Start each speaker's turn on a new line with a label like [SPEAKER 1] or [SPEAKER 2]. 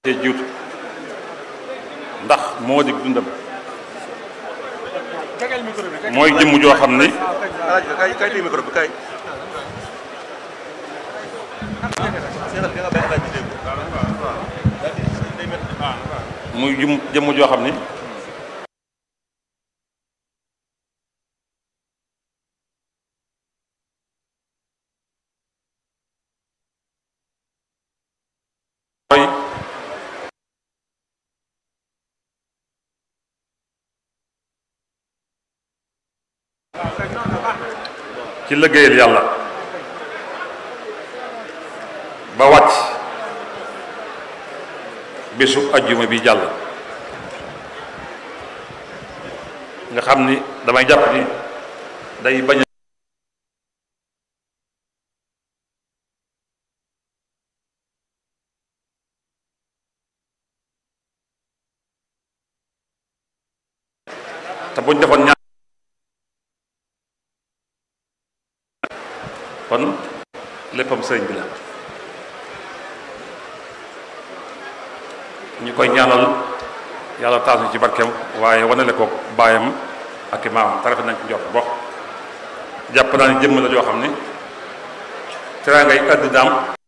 [SPEAKER 1] jiitu ndax moo di dundam mooy jëmm joo xam ni
[SPEAKER 2] alaaj kay kay téye micro bi kay
[SPEAKER 1] muy jëm jëmm joo xam ni mooy ci liggéeyal yàlla ba wàcc bésu ajjuma bi jàll nga xam ni damay jàpp ni day bañ a te buñ defoon ñaar kon léppam sëriñ bi la ñu koy ñaanal yàlla taas ñu ci barkeem waaye wanale ko baayam ak i maamam tarafe nañ ci jot bokk jàpp naa ni jëmm la joo xam ni teraangay àddinaam